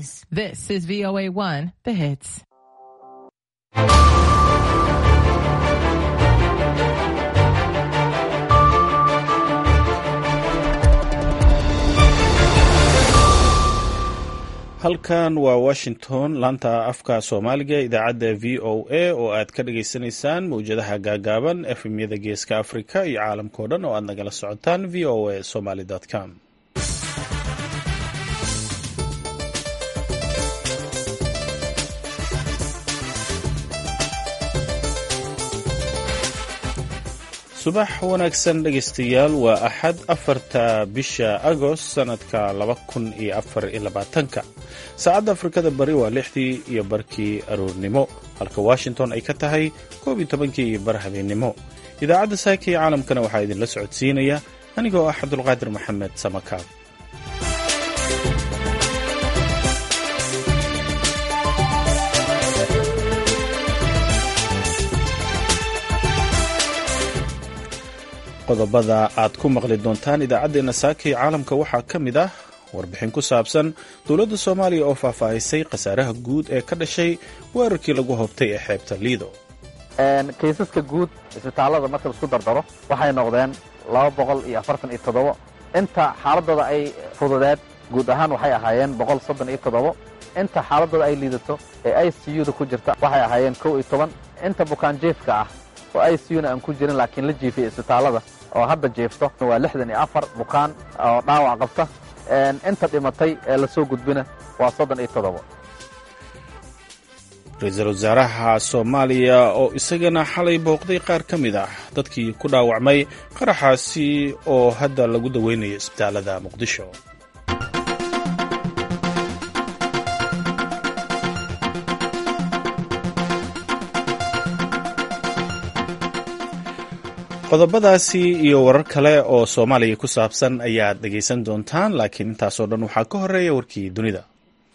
Jazz. This is VOA1, The Hits. halkan waa washington laanta afka soomaaliga idaacadda v o a oo aad ka dhagaysanaysaan mawjadaha gaagaaban efemyada geeska afrika iyo caalamkao dhan oo aad nagala socotaan v o a somaly com subax wanaagsan dhegaystayaal waa axad afarta bisha agost sanadka laba kun iyo afar iyo labaatanka saacadda afrikada bari waa lixdii iyo barkii aroornimo halka washington ay ka tahay koob iyo tobankii iyo bar habeennimo idaacadda saaka iyo caalamkana waxaa idinla socodsiinaya anigoo ah cabdulqaadir maxamed samakaab qodobada aad ku maqli doontaan idaacaddeenna saaka iyo caalamka waxaa ka mid ah warbixin ku saabsan dowladda soomaaliya oo faahfaahisay khasaaraha guud ee ka dhashay weerarkii lagu hobtay ee xeebta liido kaysaska guud isbitaallada marka laisku dardaro waxay noqdeen laba boqol iyo afartan iyo toddobo inta xaaladooda ay fududeed guud ahaan waxay ahaayeen boqol soddon iyo toddobo inta xaaladooda ay liidato ee i c u da ku jirta waxay ahaayeen kow iyo toban inta bukaanjiifka ah oo i c u na aan ku jirin laakiin la jiifiyay isbitaallada oo hadda jiifto waa lixdan iyo afar bukaan oo dhaawac qabta inta dhimatay ee lasoo gudbina waa soddon iyo toddobo ra-iisul wasaaraha soomaaliya oo isagana xalay booqday qaar ka mid ah dadkii ku dhaawacmay qaraxaasi oo hadda lagu daweynayo isbitaalada muqdisho qodobadaasi iyo warar kale oo soomaaliya ku saabsan ayaad dhegaysan doontaan laakiin intaasoo dhan waxaa ka horeeya warkii dunida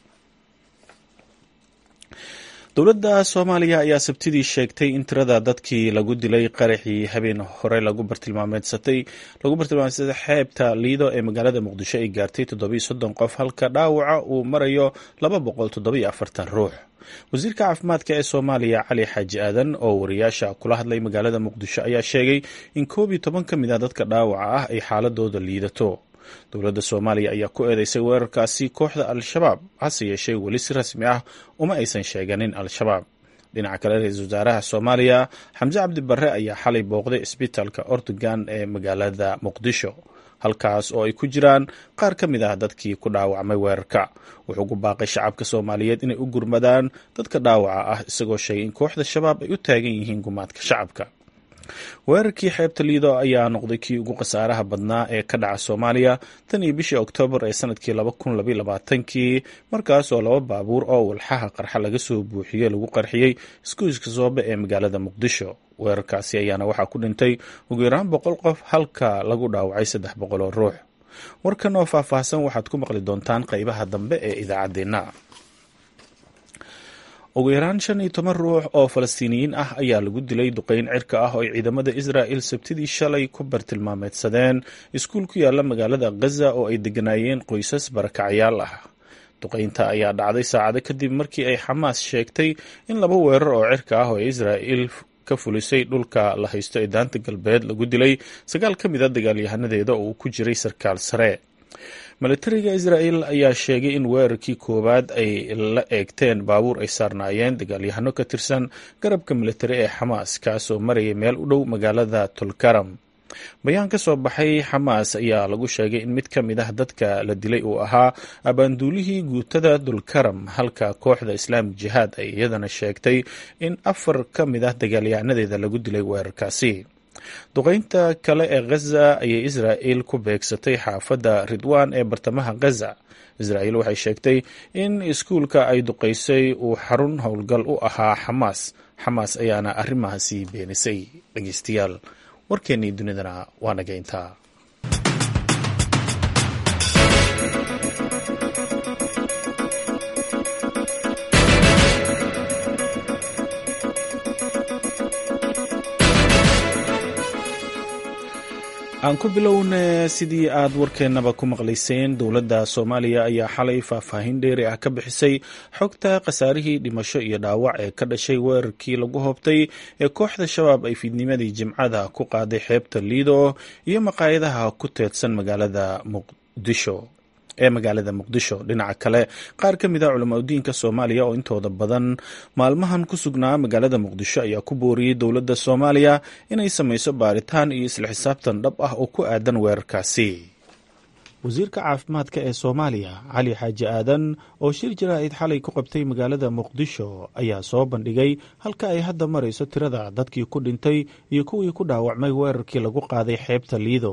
dowladda soomaaliya ayaa sabtidii sheegtay in tirada dadkii lagu dilay qaraxii habeen hore lagu bartilmaameedsatay lagu bartilmaameydsatay xeebta liido ee magaalada muqdisho ay gaartay toddobiyo soddon qof halka dhaawaca uu marayo laba boqol toddobiyo afartan ruux wasiirka caafimaadka ee soomaaliya cali xaaji aadan oo wariyaasha kula hadlay magaalada muqdisho ayaa sheegay in koob iyo toban ka mid a dadka dhaawaca ah ay xaaladooda liidato dowladda soomaaliya ayaa ku eedeysay weerarkaasi kooxda al-shabaab hase yeeshee weli si rasmi ah uma aysan sheeganin al-shabaab dhinaca kale ra-iisul wasaaraha soomaaliya xamse cabdi barre ayaa xalay booqday isbitaalka ortugan ee magaalada muqdisho halkaas oo ay ku jiraan qaar ka mid ah dadkii ku dhaawacmay weerarka wuxuu ku baaqay shacabka soomaaliyeed inay u gurmadaan dadka dhaawaca ah isagoo sheegay in kooxda shabaab ay u taagan yihiin gumaadka shacabka weerarkii xeebta liido ayaa noqday kii ugu khasaaraha badnaa ee ka dhaca soomaaliya tan iyo bishii oktoobar ee sanadkii laba kun labaiyo labaatankii markaas oo laba baabuur oo walxaha qarxa laga soo buuxiyey lagu qarxiyey iskuiska soobe ee magaalada muqdisho weerarkaasi ayaana waxaa ku dhintay ugu yaraan boqol qof halka lagu dhaawacay saddex boqol oo ruux warkan oo faahfaahsan waxaad ku maqli doontaan qeybaha dambe ee idaacaddeenna ugu yaraan shan iyo toban ruux oo falastiiniyiin ah ayaa lagu dilay duqeyn cirka ah oo ay ciidamada israa'il sabtidii shalay ku bartilmaameedsadeen iskuul ku yaala magaalada ghaza oo ay deganaayeen qoysas barakacyaal ah duqeynta ayaa dhacday saacado kadib markii ay xamaas sheegtay in laba weerar oo cirka ah oo israa'il ka fulisay dhulka la haysto ee daanta galbeed lagu dilay sagaal ka mid a dagaalyahanadeeda oo uu ku jiray sarkaal sare milatariga israa'el ayaa sheegay in weerarkii koowaad ay la eegteen baabuur ay saarnaayeen dagaalyahano ka tirsan garabka militari ee xamaas kaasoo marayay meel u dhow magaalada tulkaram bayaan ka soo baxay xamaas ayaa lagu sheegay in mid ka mid ah dadka la dilay uu ahaa abaanduulihii guutada dulkaram halka kooxda islaamik jihaad ay iyadana sheegtay in afar ka mid ah dagaalyahanadeeda lagu dilay weerarkaasi duqeynta kale ee ghaza ayay israa'il ku beegsatay xaafadda ridwan ee bartamaha ghaza israa'il waxay sheegtay in iskuulka ay duqeysay uu xarun howlgal u ahaa xamaas xamaas ayaana arrimahaasi beenisay dhegeystayaal warkeennii dunidana waa naga intaa aan ku bilowne sidii aad warkeennaba ku maqlayseen dowladda soomaaliya ayaa xalay faahfaahin dheeri ah ka bixisay xogta khasaarihii dhimasho iyo dhaawac ee ka dhashay weerarkii lagu hobtay ee kooxda shabaab ay fiidnimadii jimcada ku qaaday xeebta liido iyo maqaayadaha ku teedsan magaalada muqdisho ee magaalada muqdisho dhinaca kale qaar ka mid a culamaudiinka soomaaliya oo intooda badan maalmahan ku sugnaa magaalada muqdisho ayaa ku booriyey dowladda soomaaliya inay samayso baaritaan iyo isla xisaabtan dhab ah oo ku aadan weerarkaasi wasiirka caafimaadka ee soomaaliya cali xaaji aadan oo shir jaraa'id xalay ku qabtay magaalada muqdisho ayaa soo bandhigay halka ay hadda marayso tirada dadkii ku dhintay iyo kuwii ku dhaawacmay weerarkii lagu qaaday xeebta liido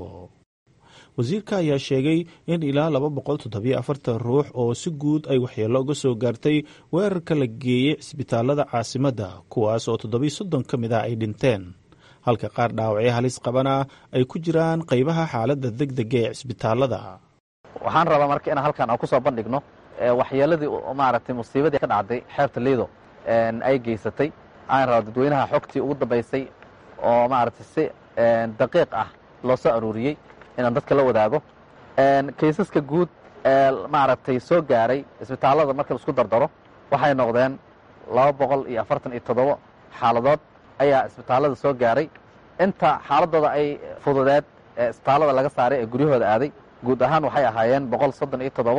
wasiirka ayaa sheegay in ilaa laba boqol toddobiyo afartan ruux oo si guud ay waxyeello uga soo gaartay weerarka la geeyey cisbitaalada caasimadda kuwaas oo toddobiyo soddon ka mid ah ay dhinteen halka qaar dhaawacyo halis qabana ay ku jiraan qaybaha xaaladda deg dega ee cisbitaalada waxaan rabaa marka inaan halkan aan ku soo bandhigno waxyeeladii maaragtay musiibadii ka dhacday xeebta liido ay geysatay aan rabaa dadweynaha xogtii ugu dambaysay oo maaragtay si daqiiq ah loo soo aruuriyey inaan dadka la wadaago kaysaska guud ee maaragtay soo gaaray isbitaallada marka la isku dardaro waxay noqdeen laba boqol iyo afartan iyo toddobo xaaladood ayaa isbitaallada soo gaaray inta xaaladooda ay fududeed ee isbitaallada laga saaray ee guryahooda aaday guud ahaan waxay ahaayeen boqol soddon iyo toddobo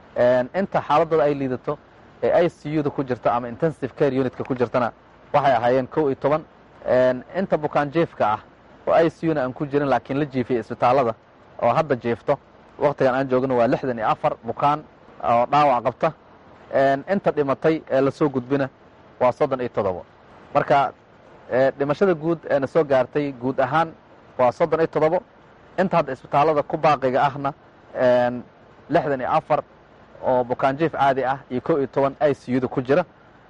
inta xaaladooda ay liidato ee i c u da ku jirta ama intensive care unitka ku jirtana waxay ahaayeen kow iyo toban inta bukaan jiefka ah oo i c u na aan ku jirin laakiin la jiifiyey isbitaallada oo hadda jiifto wakhtigan aan joogno waa lixdan iyo afar bukaan oo dhaawac qabta inta dhimatay ee lasoo gudbina waa soddon iyo toddobo marka dhimashada guud ee na soo gaartay guud ahaan waa soddon iyo toddobo inta hadda isbitaallada ku baaqiga ahna lixdan iyo afar oo bukaan jiif caadi ah iyo kow iyo toban i c u da ku jira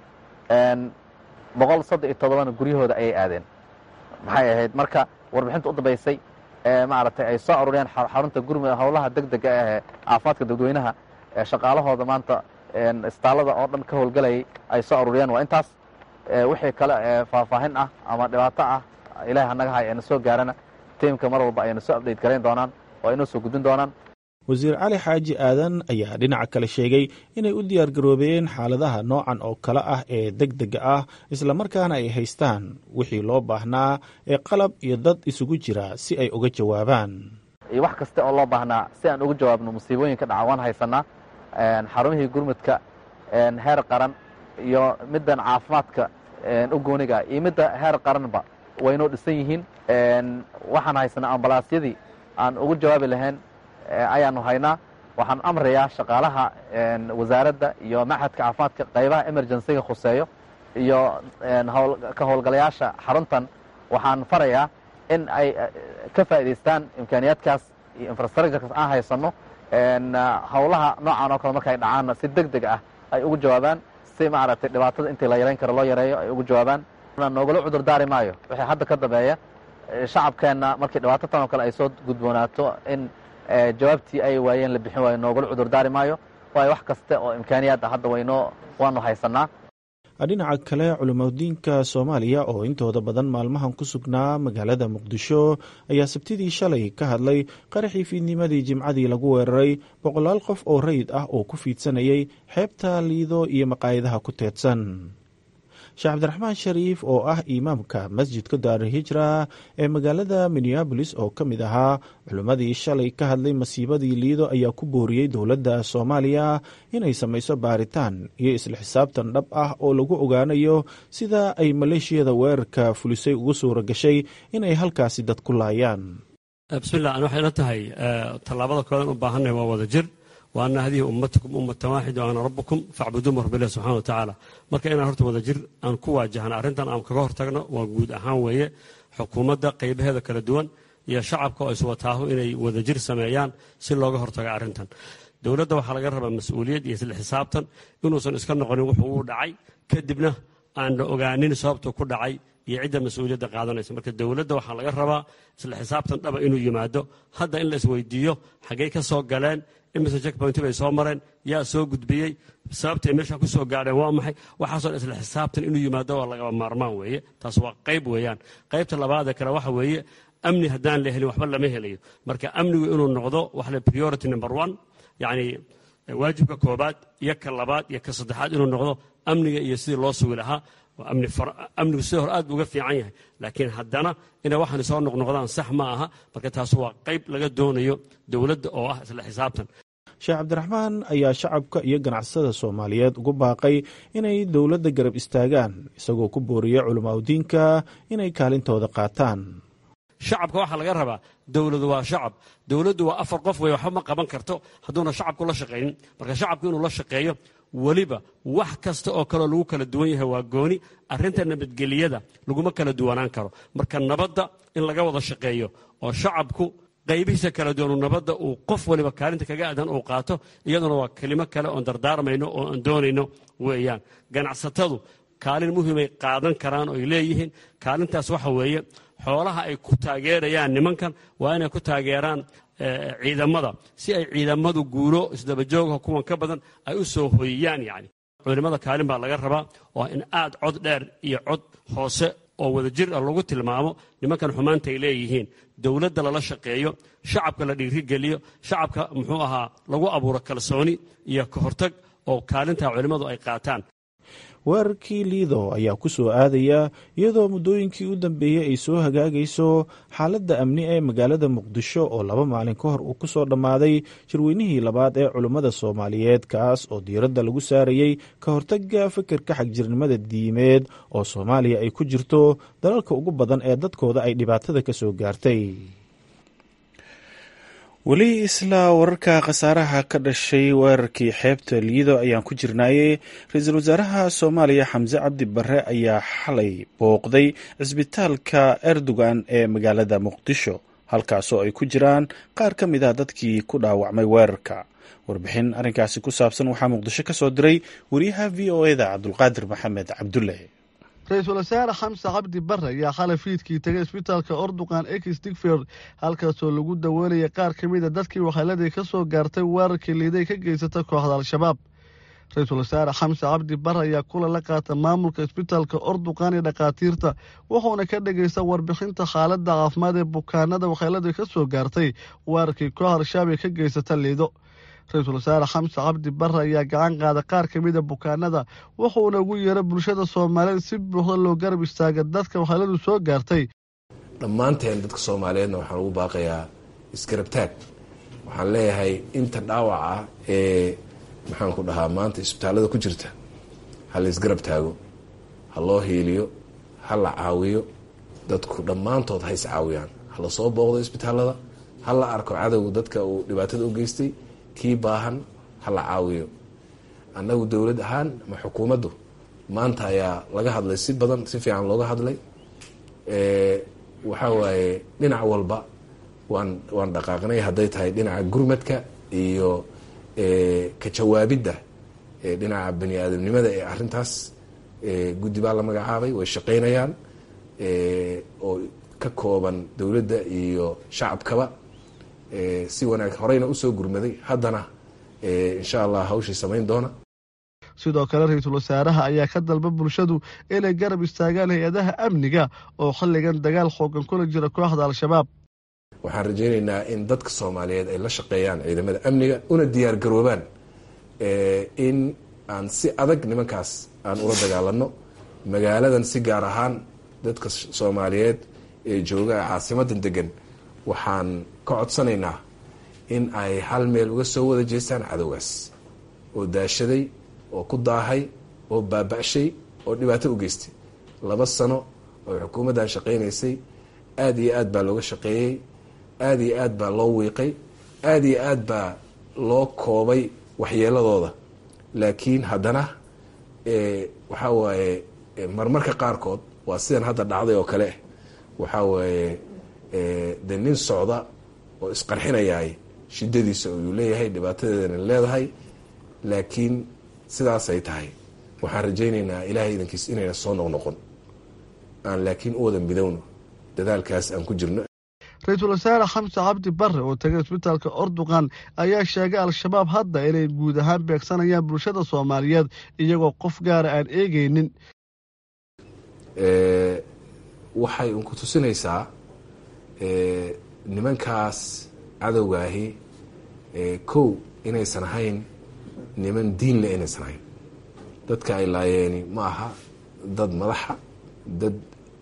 boqol soddon iyo toddobana guryahooda ayay aadeen maxay ahayd marka warbixinta u dambaysay ee maaragtay ay soo aruuriyaan xarunta gurmud howlaha deg dega ahee caafimaadka dadweynaha ee shaqaalahooda maanta isbitaallada oo dhan ka howlgelayay ay soo aruuriyaan waa intaas wixii kale ee faahfaahin ah ama dhibaato ah ilahi hanaga hay eena soo gaarana tiimka mar walba ayna soo update garayn doonaan oo ay noo soo gudbin doonaan wasiir cali xaaji aadan ayaa dhinaca kale sheegay inay u diyaargaroobeen xaaladaha noocan oo kale ah ee deg dega ah islamarkaana ay haystaan wixii loo baahnaa ee qalab iyo dad isugu jira si ay uga jawaabaan iyo wax kasta oo loo baahnaa si aan uga jawaabno musiibooyinka dhaca waan haysanaa xarumihii gurmudka heer qaran iyo middan caafimaadka u gooniga iyo midda heer qaranba waynoo dhisan yihiin waxaan haysanaa ambalaasyadii aan ugu jawaabi lahayn ayaanu haynaa waxaan amrayaa shaqaalaha wasaaradda iyo maxadka caafimaadka qaybaha emergencyga khuseeyo iyo ka howlgalayaasha xaruntan waxaan farayaa in ay ka faa'idaystaan imkaaniyaadkaas iyo infrastructurekaas aan haysanno howlaha noocan oo kale marka ay dhacaanna si deg deg ah ay ugu jawaabaan si maaragtay dhibaatada intii la yarayn karo loo yareeyo ay ugu jawaabaan noogala cudur daari maayo wixii hadda ka dambeeya shacabkeenna markii dhibaato tan oo kale ay soo gudboonaato in jawaabtii ay waayeen la bixin waayo noogala cudur daari maayo waayo wax kasta oo imkaaniyaad ah hadda waynoo waanu haysanaa dhinaca kale culimadiinka soomaaliya oo intooda badan maalmahan ku sugnaa magaalada muqdisho ayaa sabtidii shalay ka hadlay qaraxii fiidnimadii jimcadii lagu weeraray boqolaal qof oo rayid ah oo ku fiidsanayay xeebta liido iyo maqaayadaha ku teedsan sheekh cabdiraxmaan shariif oo ah imaamka masjidka daarihijra ee magaalada minneabolis oo ka mid ahaa culimmadii shalay ka hadlay masiibadii liido ayaa ku booriyey dowladda soomaaliya inay samayso baaritaan iyo isla xisaabtan dhab ah oo lagu ogaanayo sida ay maleeshiyada weerarka fulisay ugu suura gashay inay halkaasi dad ku laayaan bismillah an waxay la tahay tallaabada koodan u baahannahy waa wada jir wa ana hadihi ummatakum ummatan waaxida o ana rabbukum facbuduuma rabbilah subxana wa tacaala marka inaan horta wada jir aan ku waajahno arrintan aan kaga hortagno waa guud ahaan weeye xukuumadda qaybaheeda kala duwan iyo shacabka oo iswataahu inay wada jir sameeyaan si looga hortago arrintan dowladda waxaa laga rabaa mas-uuliyad iyo isla xisaabtan inuusan iska noqonin wuxuu uu dhacay kadibna aan la ogaanin sababtuu ku dhacay iyo cidda mas-uuliyadda qaadanaysa marka dowladda waxaa laga rabaa isla xisaabtan dhaba inuu yimaado hadda in la isweydiiyo xaggey ka soo galeen imise checkpoint bay soo mareen yaa soo gudbiyey sababtay meesha ku soo gaadheen waa maxay waxaasoo dhan isla xisaabtan inuu yimaado waa lagaba maarmaan weeye taas waa qayb weeyaan qaybta labaadee kale waxa weeye amni haddaan la helin waxba lama helayo marka amnigu inuu noqdo waxa la priority number one yacni waajibka koobaad iyo ka labaad iyo ka saddexaad inuu noqdo amniga iyo sidii loo sugi lahaa amnigu sidii hore aad buu uga fiican yahay laakiin haddana inay waxaan soo noqnoqdaan sax ma aha marka taas waa qayb laga doonayo dowladda oo ah isla xisaabtan sheekh cabdiraxmaan ayaa shacabka iyo ganacsada soomaaliyeed ugu baaqay inay dowladda garab istaagaan isagoo ku booriya culamaauddiinka inay kaalintooda qaataan shacabka waxaa laga rabaa dowladu waa shacab dowladdu waa afar qof wey waxba ma qaban karto hadduuna shacabku la shaqaynin marka shacabku inuu la shaqeeyo weliba wax kasta oo kaleo lagu kala duwan yahay waa gooni arrinta nabadgeliyada laguma kala duwanaan karo marka nabadda in laga wada shaqeeyo oo shacabku qaybihiisa kala duwanu nabadda uu qof waliba kaalinta kaga aadan uu qaato iyaduna waa kelimo kale oon dardaarmayno oo aan doonayno weeyaan ganacsatadu kaalin muhiimay qaadan karaan oo ay leeyihiin kaalintaas waxa weeye xoolaha ay ku taageerayaan nimankan waa inay ku taageeraan ciidamada si ay ciidamadu guulo isdabajooga kuwan ka badan ay u soo hoyiyaan yani culimada kaalin baa laga rabaa oo in aad cod dheer iyo cod hoose oo wadajir ah lagu tilmaamo nimankan xumaanta ay leeyihiin dowladda lala shaqeeyo shacabka la dhiirigeliyo shacabka muxuu ahaa lagu abuuro kalsooni iyo ka hortag oo kaalintaa culimmadu ay qaataan weerarkii liido ayaa ku soo aadaya iyadoo muddooyinkii u dambeeyey ay soo hagaagayso xaaladda amni ee magaalada muqdisho oo laba maalin ka hor uu ku soo dhammaaday shirweynihii labaad ee culummada soomaaliyeed kaas oo diiradda lagu saarayey ka hortagga fikirka xagjirnimada diimeed oo soomaaliya ay ku jirto dalalka ugu badan ee dadkooda ay dhibaatada ka soo gaartay weli isla wararka khasaaraha ka dhashay weerarkii xeebta liido ayaan ku jirnaayey ra-iisul wasaaraha soomaaliya xamse cabdi barre ayaa xalay booqday cisbitaalka erdogan ee magaalada muqdisho halkaasoo ay ku jiraan qaar ka mid ah dadkii ku dhaawacmay weerarka warbixin arrinkaasi ku saabsan waxaa muqdisho ka soo diray wariyaha v o eda cabdulqaadir maxamed cabdulle ra-iisul wasaare xamse cabdi barre ayaa xalay fiidkii tegay isbitaalka orduqan ex digford halkaasoo lagu daweynaya qaar ka mid a dadkii waxeeladii ka soo gaartay weerarkii liiday ka geysata kooxda al-shabaab ra-iisul wasaare xamse cabdi barre ayaa kula la qaata maamulka isbitaalka orduqan iyo dhakhaatiirta wuxuuna ka dhegaysta warbixinta xaaladda caafimaad ee bukaanada waxeeladii ka soo gaartay weerarkii koox al-shabaab ee ka geysata liido ra-iisul wasaare xamse cabdi barre ayaa gacan qaada qaar ka mida bukaanada wuxuuna ugu yeeray bulshada soomaaliyeed si buuxda loo garab istaaga dadka waxeeladu soo gaartay dhammaanteen dadka soomaaliyeedna waxaan ugu baaqayaa isgarabtaag waxaan leeyahay inta dhaawac ah ee maxaan ku dhahaa maanta isbitaallada ku jirta ha la isgarab taago ha loo hiiliyo ha la caawiyo dadku dhammaantood ha is caawiyaan ha la soo booqdo isbitaallada ha la arko cadowga dadka uu dhibaatada u geystay kii baahan ha la caawiyo annagu dowlad ahaan ama xukuumaddu maanta ayaa laga hadlay si badan si fiican looga hadlay waxaa waaye dhinac walba waan waan dhaqaaqnay hadday tahay dhinaca gurmadka iyo ka jawaabidda dhinaca bani aadamnimada ee arrintaas guddi baa la magacaabay way shaqaynayaan oo ka kooban dowladda iyo shacabkaba si wanaag horeyna usoo gurmaday haddana insha allah hawshii samayn doona sidoo kale ra-iisul wasaaraha ayaa ka dalba bulshadu inay garab istaagaan hay-adaha amniga oo xilligan dagaal xoogan kula jira kooxda al-shabaab waxaan rajaynaynaa in dadka soomaaliyeed ay la shaqeeyaan ciidamada amniga una diyaar garoobaan in aan si adag nimankaas aan ula dagaalano magaaladan si gaar ahaan dadka soomaaliyeed ee jooga caasimadan degan waxaan ka codsanaynaa in ay hal meel uga soo wada jeestaan cadowgaas oo daashaday oo ku daahay oo baaba-shay oo dhibaato u geystay laba sano oo xukuumaddan shaqaynaysay aada iyo aad baa looga shaqeeyey aada iyo aad baa loo wiiqay aada iyo aad baa loo koobay waxyeeladooda laakiin haddana waxaa waaye marmarka qaarkood waa sidan hadda dhacday oo kale waxaa waaye de nin socda oo isqarxinayaay shidadiisa uu leeyahay dhibaatadeedana leedahay laakiin sidaasay tahay waxaan rajaynaynaa ilaahay idankiis inayna soo noqnoqon aan laakiin u wada midowno dadaalkaas aan ku jirno ra-iisul wasaare xamse cabdi barre oo tegay isbitaalka orduqan ayaa sheegay al-shabaab hadda inay guud ahaan beegsanayaan bulshada soomaaliyeed iyagoo qof gaara aan eegaynin waxay unku tusinaysaa nimankaas cadowgaahi kow inaysan ahayn niman diinle inaysan ahayn dadka ay laayeeni ma aha dad madaxa dad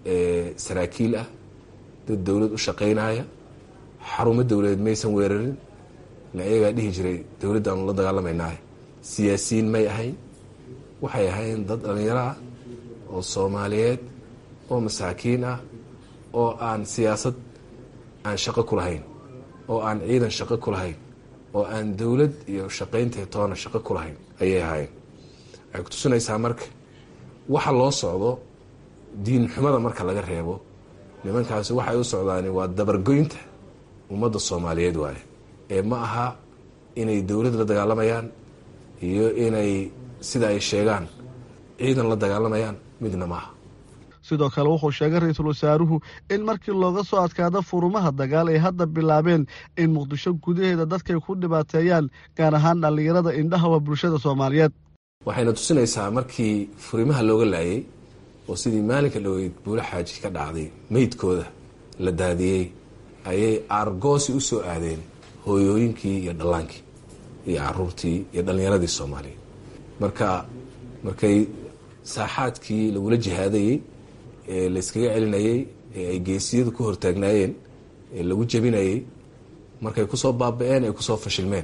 saraakiil ah dad dowlad u shaqaynaya xarumo dowladeed maysan weerarin la ayagaa dhihi jiray dowladdaanu la dagaalamaynaah siyaasiyiin may ahayn waxay ahayn dad dhallinyaro ah oo soomaaliyeed oo masaakiin ah oo aan siyaasad aan shaqo ku lahayn oo aan ciidan shaqo ku lahayn oo aan dowlad iyo shaqaynteed toona shaqo ku lahayn ayay ahaayeen waxay ku tusinaysaa marka waxa loo socdo diin xumada marka laga reebo nimankaasi waxay u socdaani waa dabargoynta ummadda soomaaliyeed waaye ee ma aha inay dowlad la dagaalamayaan iyo inay sida ay sheegaan ciidan la dagaalamayaan midna maaha sidoo kale wuxuu sheegay ra-iisul wasaaruhu in markii looga soo adkaado furumaha dagaal ay hadda bilaabeen in muqdisho gudaheeda dadkay ku dhibaateeyaan gaar ahaan dhallinyarada indhahawa bulshada soomaaliyeed waxayna tusinaysaa markii furimaha looga laayay oo sidii maalinka dhoweyd buula xaaji ka dhacday meydkooda la daadiyey ayay aargoosi u soo aadeen hooyooyinkii iyo dhallaankii iyo caruurtii iyo dhallinyaradii soomaaliya marka markay saaxaadkii lagula jihaadayey ee layskaga celinayey ee ay geesiyadu ku hortaagnaayeen ee lagu jebinayey markay kusoo baaba-een ay kusoo fashilmeen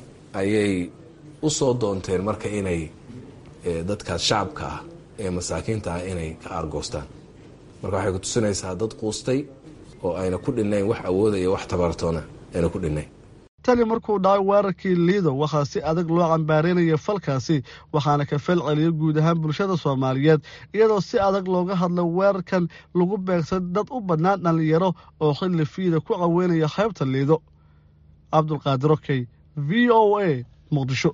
ayay u soo doonteen marka inay dadkaas shacabka ah ee masaakiinta ah inay ka aargoostaan marka waxay ku tusinaysaa dad quustay oo ayna ku dhinnayn wax awooda iyo wax tabartoona ayna ku dhinnayn tani markuu dhacay weerarkii liido waxaa si adag loo cambaareynaya falkaasi waxaana ka fel celiya guud ahaan bulshada soomaaliyeed iyadoo si adag looga hadla weerarkan lagu beegsan dad u badnaan dhallinyaro oo xilli fiida ku caweynaya qaybta liido cabdulqaadir okey v o a muqdisho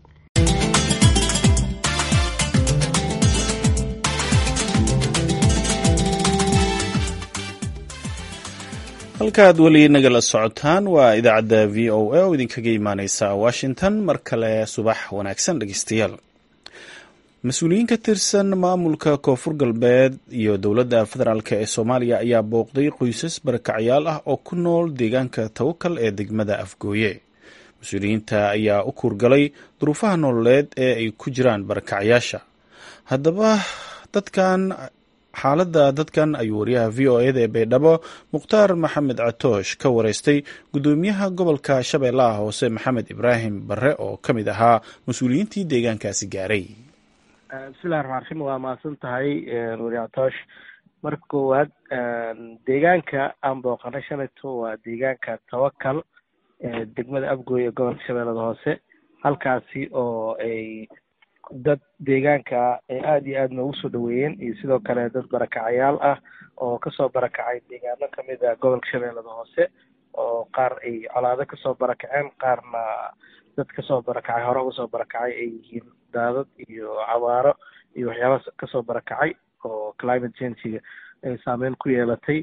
halkaaad weli nagala socotaan waa idaacadda v o a oo idinkaga imaaneysa washington mar kale subax wanaagsan dhegeystayaal mas-uuliyiin ka tirsan maamulka koonfur galbeed iyo dowladda federaalk ee soomaaliya ayaa booqday qoysas barakacyaal ah oo ku nool deegaanka tawakal ee degmada afgooye mas-uuliyiinta ayaa u kuurgalay duruufaha nololeed ee ay ku jiraan barakacyaasha haddaba dadkan xaaladda dadkan ayuu wariyaha v o eda ee baydhabo mukhtaar maxamed catoosh ka wareystay guddoomiyaha gobolka shabeellaha hoose maxamed ibraahim barre oo ka mid ahaa mas-uuliyiintii deegaankaasi gaaray bismillahi raxmaan raxiim waa mahadsan tahay wari catoosh marka koowaad deegaanka aan booqanay shalayto waa deegaanka tawakal degmada afgooy ee gobolka shabeellada hoose halkaasi oo ay dad deegaanka ay aada iyo aada noogu soo dhaweeyeen iyo sidoo kale dad barakacayaal ah oo kasoo barakacay deegaano kamid a gobolka shabeellada hoose oo qaar ay colaado kasoo barakaceen qaarna dad kasoo barakacay hore uga soo barakacay ay yihiin daadad iyo cabaaro iyo waxyaaba kasoo barakacay oo climate changiga ay saameyn ku yeelatay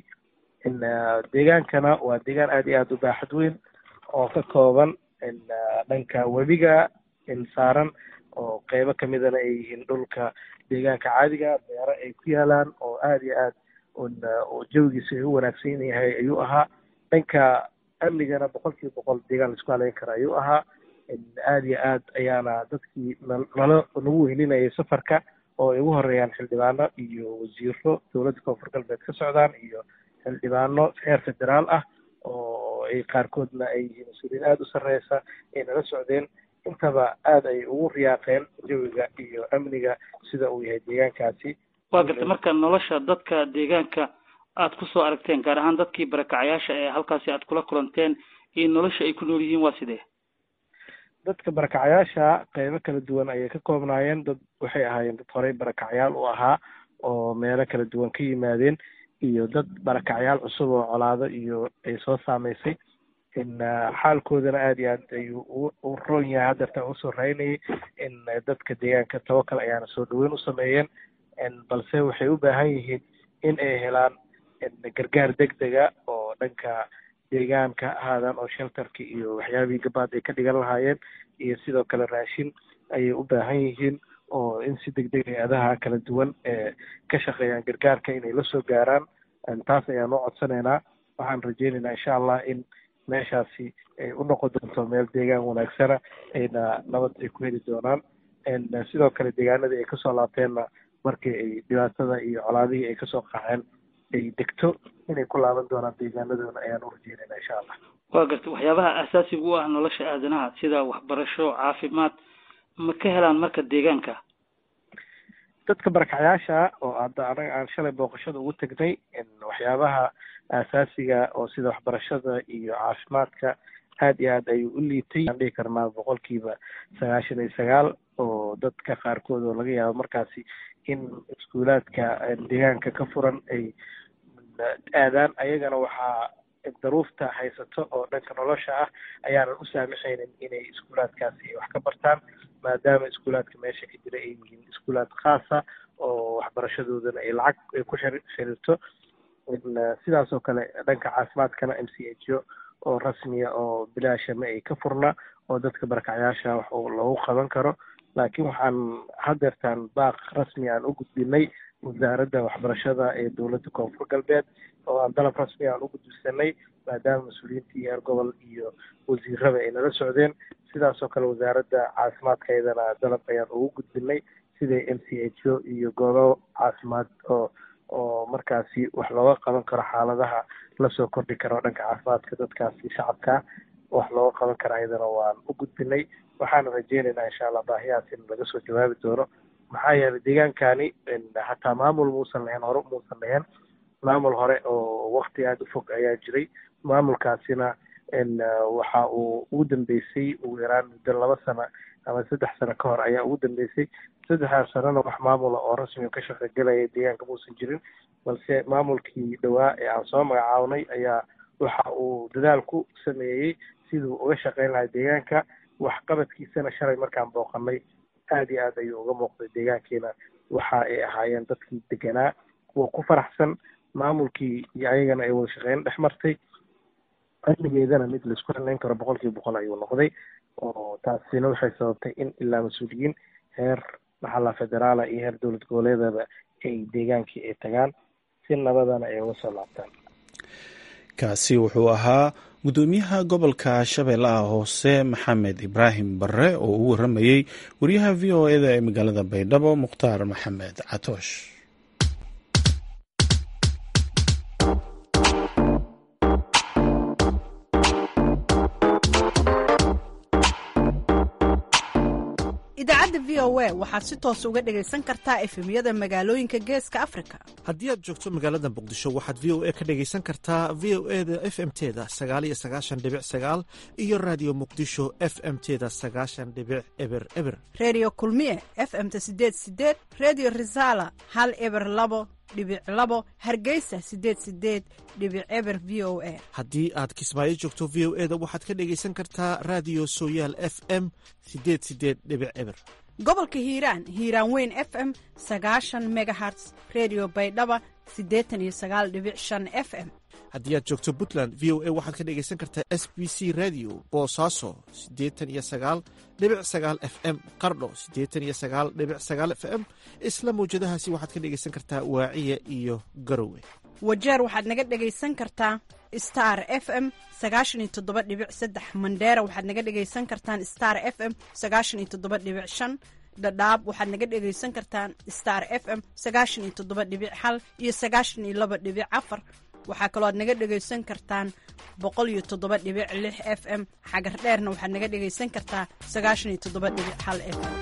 deegaankana waa deegaan aada iyo aada u baaxad weyn oo ka kooban dhanka webiga saaran oo qeybo kamidana ay yihiin dhulka deegaanka caadiga beero ay ku yaalaan oo aada iyo aad oo jawigiisa ay u wanaagsan yahay ayuu ahaa dhanka amnigana boqol kiiba boqol deegaan laisku haleyn kara ayuu ahaa aada iyo aad ayaana dadkii nalo nagu weyninayay safarka oo ay ugu horeeyaan xildhibaano iyo wasiiro dowladda koonfur galbeed ka socdaan iyo xildhibaano heer federaal ah oo ay qaarkoodna ay yihiin mas-uuliyiin aada u sarreysa ay nala socdeen intaba aada ay ugu riyaaqeen jawiga iyo amniga sida uu yahay deegaankaasi waa gartay marka nolosha dadka deegaanka aad kusoo aragteen gaar ahaan dadkii barakacayaasha ee halkaasi aad kula kulanteen iyo nolosha ay ku nool yihiin waa sidee dadka barakacayaasha qeybo kala duwan ayay ka koobnaayeen dad waxay ahaayeen dad horey barakacayaal u ahaa oo meelo kala duwan ka yimaadeen iyo dad barakacayaal cusub oo colaado iyo ay soo saameysay xaalkoodana aada iyo aad ayuu u roon yahay hadeerta usoo raynayay in dadka deegaanka tawakal ayaana soo dhaweyn u sameeyeen balse waxay u baahan yihiin in ay helaan gargaar deg dega oo dhanka deegaanka ahaadaan oo shelterka iyo waxyaabihii gabaad ay ka dhigan lahaayeen iyo sidoo kale raashin ayay u baahan yihiin oo in si deg deg hay-adaha kala duwan ee ka shaqeeyaan gargaarka inay la soo gaaraan taas ayaan u codsanaynaa waxaan rajeynaynaa insha allah in meeshaasi ay u noqon doonto meel deegaan wanaagsana ayna nabad ay ku heli doonaan sidoo kale deegaanadii ay kasoo laabteenna markii ay dhibaatada iyo colaadihii ay kasoo qaxeen ay degto inay ku laaban doonaan deegaanadoona ayaan u rajeynayna insha allah waa garta waxyaabaha asaasiga u ah nolosha aadanaha sida waxbarasho caafimaad ma ka helaan marka deegaanka dadka barakacyaasha oo hadda anaga aan shalay booqashada ugu tegnay waxyaabaha asaasiga oo sida waxbarashada iyo caafimaadka aad iyo aad ayuu u liitay aan dhihi karnaa boqolkiiba sagaashan iyo sagaal oo dadka qaarkood oo laga yaabo markaasi in iskuulaadka deegaanka ka furan ay aadaan ayagana waxaa daruufta haysato oo dhanka nolosha ah ayaanan u saamaxaynin inay iskuulaadkaasi ay wax ka bartaan maadaama iskuulaadka meesha ka jira ay yihiin iskuulaad khaasa oo waxbarashadoodana ay lacag ay ku xiriirto sidaas oo kale dhanka caafimaadkana m c h o oo rasmiya oo bilaasha ma ay ka furna oo dadka barakacyaasha wax loogu qaban karo laakiin waxaan hadeertaan baaq rasmi aan u gudbinay wasaaradda waxbarashada ee dowladda koonfur galbeed oo aan dalab rasmi aan u gudbisanay maadaama mas-uuliyiintii heer gobol iyo wasiirada ay nala socdeen sidaas oo kale wasaaradda caafimaadka iyadana dalab ayaan ugu gudbinay sida m c h o iyo goobo caafimaad oo oo markaasi wax looga qaban karo xaaladaha lasoo kordhi karo dhanka caafimaadka dadkaasi shacabka wax looga qaban kara iyadana waan u gudbinay waxaana rajeynaynaa insha allah baahiyahaas in laga soo jawaabi doono maxaa yeelay deegaankani hataa maamul muusan lahayn hore muusan lahayn maamul hore oo wakti aada u fog ayaa jiray maamulkaasina waxa uu ugu dambeysay ugu yaraan muddo laba sano ama saddex sano ka hor ayaa ugu dambeysay saddexdaas sanona wax maamula oo rasmiga ka shaqogelaya deegaanka muusan jirin balse maamulkii dhowaa ee aan soo magacaabnay ayaa waxa uu dadaal ku sameeyey siduu uga shaqeyn lahaa deegaanka waxqabadkiisana shalay markaan booqanay aad iyo aad ayuu uga muuqday deegaankiina waxa ay ahaayeen dadkii deganaa kuwa ku faraxsan maamulkii iyo ayagana ay wada shaqeyn dhex martay amnigeedana mid laisku haleyn karo boqol kiiba boqol ayuu noqday oo taasina waxay sababtay in ilaa mas-uuliyiin heer maxalla federaala iyo heer dowlad goboleedaba ay deegaankii ay tagaan si nabadana ay uga soo laabtaan kaasi wuxuu ahaa gudoomiyaha gobolka shabeellaha hoose maxamed ibraahim barre oo u waramayey wariyaha v o eda ee magaalada baydhabo mukhtaar maxamed catoosh idaacadda v o a waxaad si toos uga dhegaysan kartaa efemyada magaalooyinka geeska afrika haddii aad joogto magaalada muqdisho waxaad v o a ka dhegaysan kartaa v o e da f m teda sagaal iyo sagaashan dhibic sagaal iyo raadiyo muqdisho f m teda sagaashan dhibic eber eber redio kulmiye f m ta sideed sideed redio resala hal eber labo dhibic labo hargeysa sideed sideed dhibic eber v o a haddii aad kismaayo joogto v o e da waxaad ka dhegaysan kartaa raadiyo sooyaal f m sideed sideed dhibic eber gobolka hiiraan hiiraan weyn f m sagaashan megaherts redio baydhaba siddeetan iyo sagaal dhibic shan f m haddii aad joogto puntland v o a waxaad ka dhegaysan kartaa s b c radio boosaaso siddeetan iyo sagaal dhibic sagaal f m qardho siddeetan iyo sagaal dhibic sagaal f m isla mawjadahaasi waxaad ka dhegaysan kartaa waaciya iyo garowe wajeer waxaad naga dhegaysan kartaa star f m sagaashan iyo toddoba dhibic saddex mandheera waxaad naga dhegaysan kartaan star f m sagaashan iyo toddoba dhibic shan dhadhaab waxaad naga dhegaysan kartaan star f m sagaashan iyo toddoba dhibic hal iyo sagaashan iyo laba dhibic afar waxaa kaloo aad naga dhegaysan kartaan boqol iyo toddoba dhibic lix f m xagar dheerna waxaad naga dhegaysan kartaa sagaashan iyo toddoba dhibic hal f m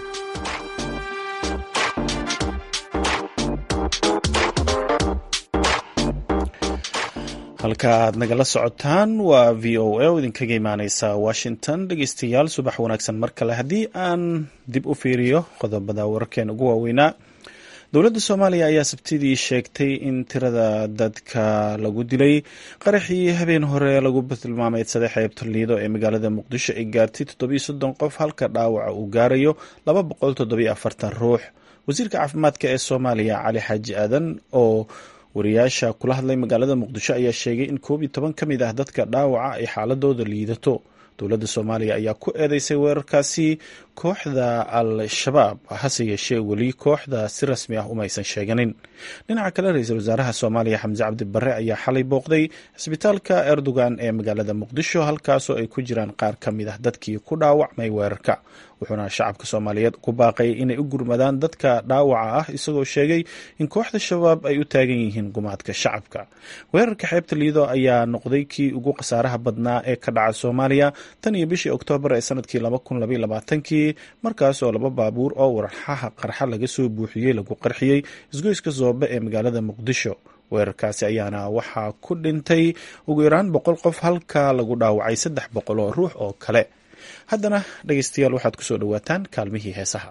halka aad nagala socotaan waa v o a oo idinkaga imaaneysa washington dhegeystayaal subax wanaagsan mar kale haddii aan dib u fiiriyo qodobada wararkeena ugu waaweynaa dowladda soomaaliya ayaa sabtidii sheegtay in tirada dadka lagu dilay qaraxii habeen hore lagu tilmaameydsaday xeebta liido ee magaalada muqdisho ay gaartay toddobiyo soddon qof halka dhaawaca uu gaarayo laba boqol toddobiyo afartan ruux wasiirka caafimaadka ee soomaaliya cali xaaji aadan oo wariyaasha kula hadlay magaalada muqdisho ayaa sheegay in koob iyo toban ka mid ah dadka dhaawaca ay xaaladooda liidato dowladda soomaaliya ayaa ku eedeysay weerarkaasi kooxda al-shabaab hase yeeshee weli kooxda si rasmi ah umaysan sheeganin dhinaca kale ra-iisul wasaaraha soomaaliya xamse cabdi barre ayaa xalay booqday cisbitaalka erdogan ee magaalada muqdisho halkaasoo ay ku jiraan qaar ka mid ah dadkii ku dhaawacmay weerarka wuxuuna shacabka soomaaliyeed ku baaqay inay u gurmadaan dadka dhaawaca ah isagoo sheegay in kooxda shabaab ay u taagan yihiin gumaadka shacabka weerarka xeebta liido ayaa noqday kii ugu khasaaraha badnaa ee ka dhaca soomaaliya tan iyo bishii oktoobar ee sanadkii kii markaasoo laba baabuur oo warxaha qarxa laga soo buuxiyey lagu qarxiyey isgoyska soobe ee magaalada muqdisho weerarkaasi ayaana waxaa ku dhintay ugu yaraan boqol qof halka lagu dhaawacay saddex boqol oo ruux oo kale haddana dhegeystayaal waxaad kusoo dhowaataan kaalmihii heesaha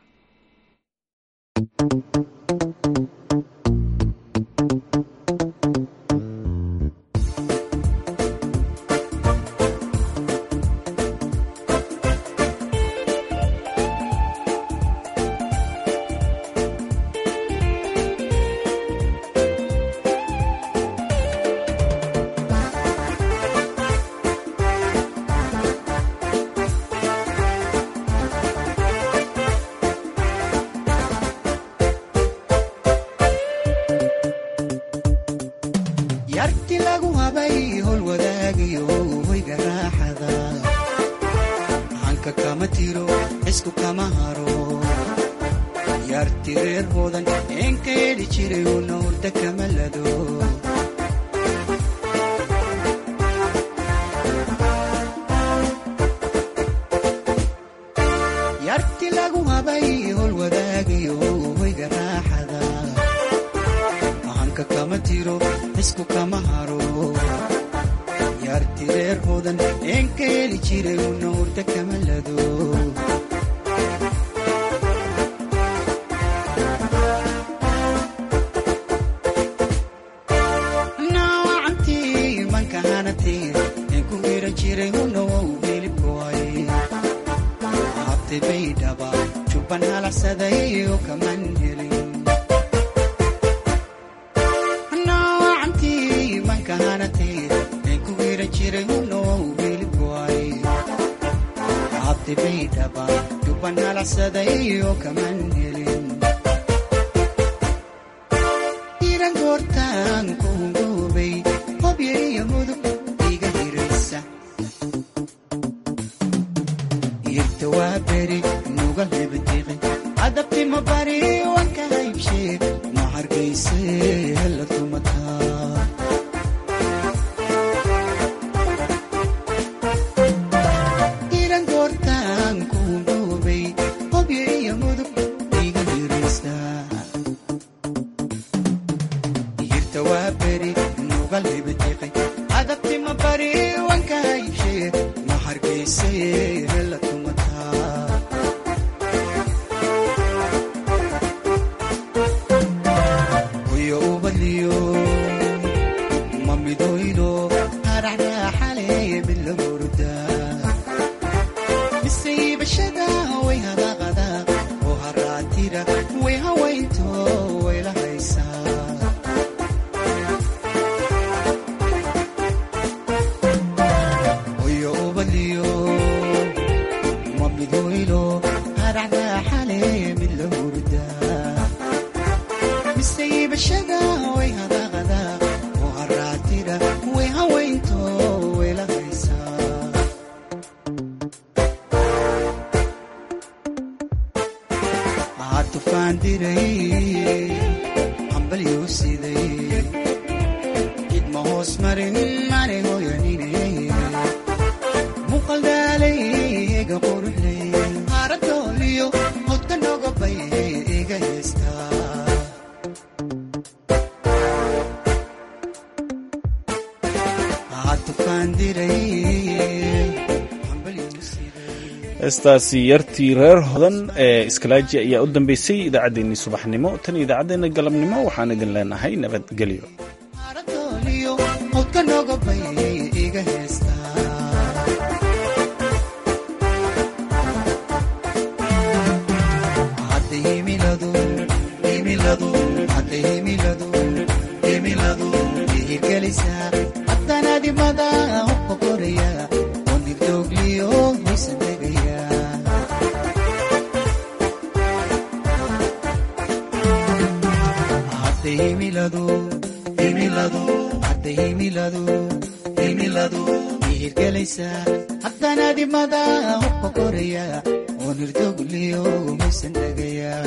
yarti lagu habay hol wadaagayo hoyga raaxada hanka kama tiro isku kama haro yarti reer hoodan eenka heli jiray una hurda kama lado yarti lagu habay hol wadaagayo hoyga raaxada hanka kama tiro isku kama haro yarti reer hoodan eenka heli jiray una hurda kama lado naawacantii manka hanatee een ku hiran jiray una wow hilibkoay habtay bay dhaba jubban halacsaday oo kaman helin naawacantii manka hanatee een ku hiran jiray una wow hilibkoay habtay bay dhaba jubban halacsaday oo kaman helin iran goortaan ku hungoobay hobyo iyo mudug iga hiraysa irta waa beri nuga hebdiqi adabti ma bari wanka haybshe ma hargayse hela tumataa iran goortaan ku hungoobay hobyo iyo mudug iga hiraysa yirta waa beri nuga lebediqay adabti ma bari wanka haybshe ma hargayse hela tumataa hoyo ubadliyo ma midoydo haraxraaxale mid la hurda mise iibashada way hadaqada oo haraatira way hawaynto way la haysaa hoyo ubadliyo ma midoylo haraxraaxale mid la hurda mise iibashada way hadaqada oo haraatira way hawaynto way la haysaa waxaad tufaan diray hambalyuu siday cid ma hoos marin mane hoyanine muuqal daalay ega quruxley haaradooliyo hodka nogobay iga heestaa waxaad tufaan diray hambalyuu siday heestaasi yartii reer hodan ee iskalaaji ayaa u dambeysay idaacaddeenii subaxnimo tan iyo idaacaddeenna galabnimo waxaan idin leenahay nabadgelyo haaradooliyo hodka nogobay iga heestaa hadda himiladu himiladu hadda himiladu hirgelaysaa haddanaadimada uqoqoraya oo nirdoogliyo hoysan degaya hadday himiladu himiladu hadday himiladu himiladu ihirgelaysaa haddanaadimada uqoqoraya oo nirdoogliyo hoysan degaya